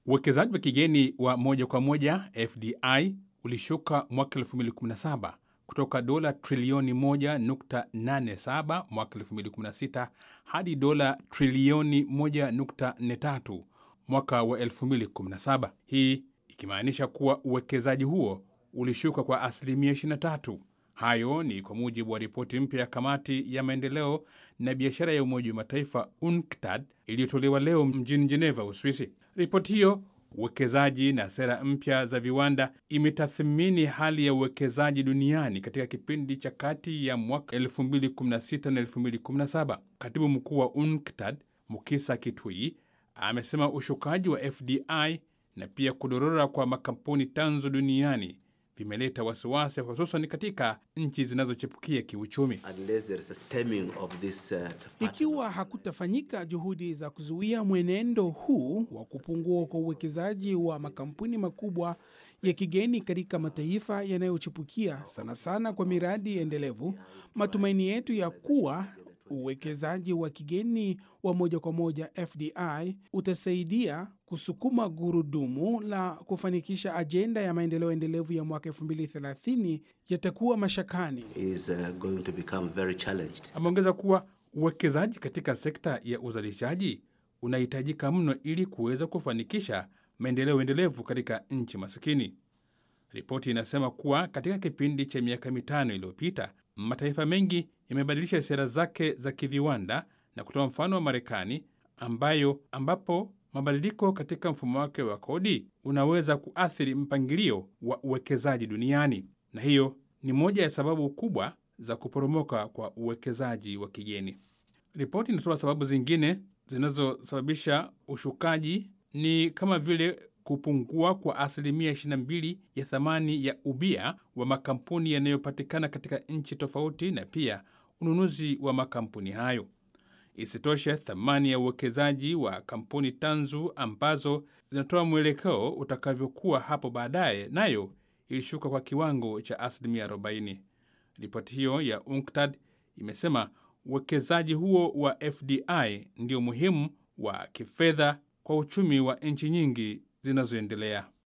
Uwekezaji wa kigeni wa moja kwa moja FDI ulishuka mwaka 2017 kutoka dola trilioni 1.87 mwaka 2016 hadi dola trilioni 1.43 mwaka wa 2017, hii ikimaanisha kuwa uwekezaji huo ulishuka kwa asilimia 23. Hayo ni kwa mujibu wa ripoti mpya ya kamati ya maendeleo na biashara ya Umoja wa Mataifa UNCTAD iliyotolewa leo mjini Geneva, Uswisi. Ripoti hiyo uwekezaji na sera mpya za viwanda imetathmini hali ya uwekezaji duniani katika kipindi cha kati ya mwaka 2016 na 2017. Katibu mkuu wa UNCTAD Mukisa Kitui amesema ushukaji wa FDI na pia kudorora kwa makampuni tanzu duniani vimeleta wasiwasi hususan katika nchi zinazochipukia kiuchumi. This, uh, ikiwa hakutafanyika juhudi za kuzuia mwenendo huu wa kupungua kwa uwekezaji wa makampuni makubwa ya kigeni katika mataifa yanayochipukia sana sana kwa miradi endelevu, matumaini yetu ya kuwa uwekezaji wa kigeni wa moja kwa moja FDI utasaidia kusukuma gurudumu la kufanikisha ajenda ya maendeleo endelevu ya mwaka 2030 yatakuwa mashakani. is, uh, going to become very challenged. Ameongeza kuwa uwekezaji katika sekta ya uzalishaji unahitajika mno ili kuweza kufanikisha maendeleo endelevu katika nchi masikini. Ripoti inasema kuwa katika kipindi cha miaka mitano iliyopita mataifa mengi yamebadilisha sera zake za kiviwanda na kutoa mfano wa Marekani ambayo ambapo mabadiliko katika mfumo wake wa kodi unaweza kuathiri mpangilio wa uwekezaji duniani, na hiyo ni moja ya sababu kubwa za kuporomoka kwa uwekezaji wa kigeni. Ripoti inatoa sababu zingine zinazosababisha ushukaji ni kama vile kupungua kwa asilimia 22 ya thamani ya ubia wa makampuni yanayopatikana katika nchi tofauti na pia ununuzi wa makampuni hayo. Isitoshe, thamani ya uwekezaji wa kampuni tanzu ambazo zinatoa mwelekeo utakavyokuwa hapo baadaye nayo ilishuka kwa kiwango cha asilimia 40. Ripoti hiyo ya UNCTAD imesema uwekezaji huo wa FDI ndio muhimu wa kifedha kwa uchumi wa nchi nyingi zinazoendelea.